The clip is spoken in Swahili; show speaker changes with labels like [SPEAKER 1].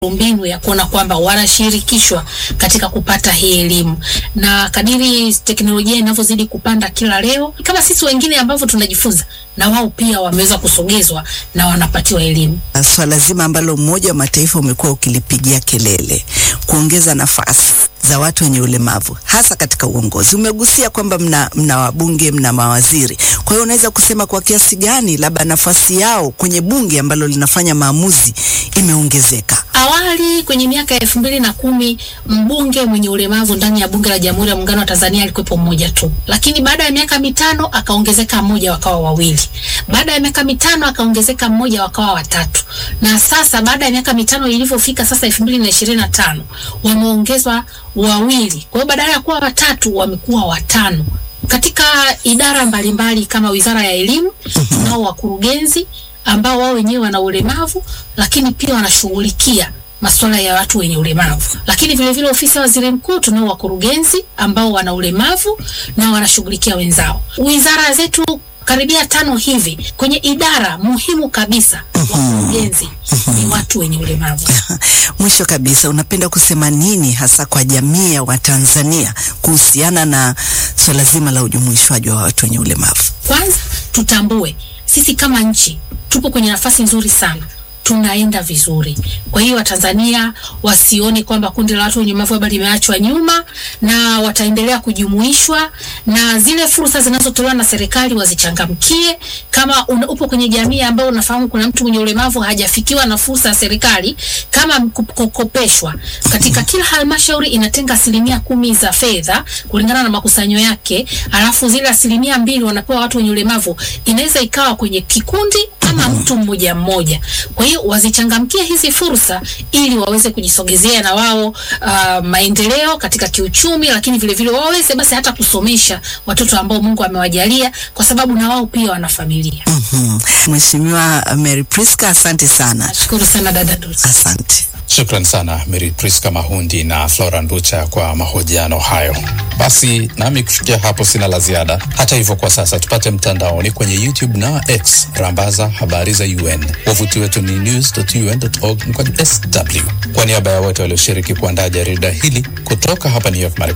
[SPEAKER 1] mbinu ya kuona kwamba wanashirikishwa katika kupata hii elimu, na kadiri teknolojia inavyozidi kupanda kila leo, kama sisi wengine ambavyo tunajifunza, na wao pia wameweza kusogezwa na wanapatiwa elimu.
[SPEAKER 2] Swala zima ambalo Umoja wa Mataifa umekuwa ukilipigia kelele, kuongeza nafasi za watu wenye ulemavu hasa katika uongozi. Umegusia kwamba mna, mna wabunge, mna mawaziri. Kwa hiyo unaweza kusema kwa kiasi gani labda nafasi yao kwenye bunge ambalo linafanya maamuzi imeongezeka?
[SPEAKER 1] Awali kwenye miaka ya elfu mbili na kumi mbunge mwenye ulemavu ndani ya bunge la Jamhuri ya Muungano wa Tanzania alikuwepo mmoja tu, lakini baada ya miaka mitano akaongezeka mmoja, wakawa wawili. Baada ya miaka mitano akaongezeka mmoja, wakawa watatu, na sasa baada ya miaka mitano ilivyofika sasa elfu mbili na ishirini na tano wameongezwa wawili. Kwa hiyo badala ya kuwa watatu wamekuwa watano. Katika idara mbalimbali kama Wizara ya Elimu tunao wakurugenzi ambao wao wenyewe wana ulemavu, lakini pia wanashughulikia masuala ya watu wenye ulemavu. Lakini vile vile ofisi ya waziri mkuu tunao wakurugenzi ambao wana ulemavu na wanashughulikia wenzao. Wizara zetu karibia tano hivi kwenye idara muhimu kabisa, wakurugenzi ni watu wenye ulemavu.
[SPEAKER 2] Mwisho kabisa, unapenda kusema nini hasa kwa jamii ya Watanzania kuhusiana na swala zima la ujumuishwaji wa watu wenye ulemavu?
[SPEAKER 1] Kwanza tutambue sisi kama nchi tupo kwenye nafasi nzuri sana, tunaenda vizuri. Kwa hiyo Watanzania wasione kwamba kundi la watu wenye ulemavu labda limeachwa nyuma, na wataendelea kujumuishwa, na zile fursa zinazotolewa na serikali wazichangamkie. Kama una, upo kwenye jamii ambayo unafahamu kuna mtu mwenye ulemavu hajafikiwa na fursa ya serikali kama kukopeshwa, katika kila halmashauri inatenga asilimia kumi za fedha kulingana na makusanyo yake, alafu zile asilimia mbili wanapewa watu wenye ulemavu. Inaweza ikawa kwenye kikundi ama mtu mmoja mmoja. Kwa hiyo wazichangamkie hizi fursa ili waweze kujisogezea na wao uh, maendeleo katika kiuchumi, lakini vile vile waweze basi hata kusomesha watoto ambao Mungu amewajalia, kwa sababu na wao pia wana familia.
[SPEAKER 2] Mhm. Mheshimiwa Mary Priska, asante sana.
[SPEAKER 1] Nashukuru sana dada Dulce.
[SPEAKER 2] Asante.
[SPEAKER 3] Shukran sana Mary Priska Mahundi na Flora Nducha kwa mahojiano hayo. Basi nami kufikia hapo sina la ziada. Hata hivyo, kwa sasa tupate mtandaoni kwenye YouTube na X, rambaza habari za UN. Wavuti wetu ni news.un.org mkwaju sw. Kwa niaba ya wote walioshiriki kuandaa jarida hili kutoka hapa New York, Marekani.